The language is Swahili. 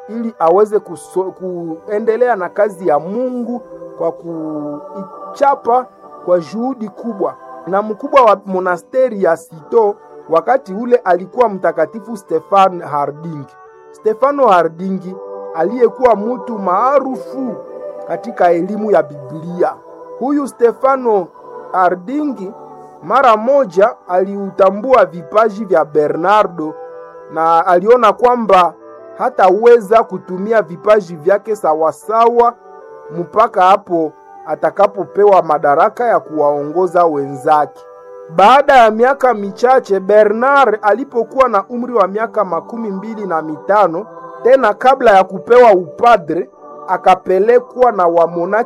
ili aweze kuso, kuendelea na kazi ya Mungu kwa kuichapa kwa juhudi kubwa. Na mkubwa wa monasteri ya Sito wakati ule alikuwa mtakatifu Stefan Harding. Stefano Hardingi aliyekuwa mtu maarufu katika elimu ya Biblia. Huyu Stefano Hardingi mara moja aliutambua vipaji vya Bernardo na aliona kwamba hataweza kutumia vipaji vyake sawasawa mpaka hapo atakapopewa madaraka ya kuwaongoza wenzake. Baada ya miaka michache, Bernard alipokuwa na umri wa miaka makumi mbili na mitano, tena kabla ya kupewa upadre, akapelekwa na wamonaki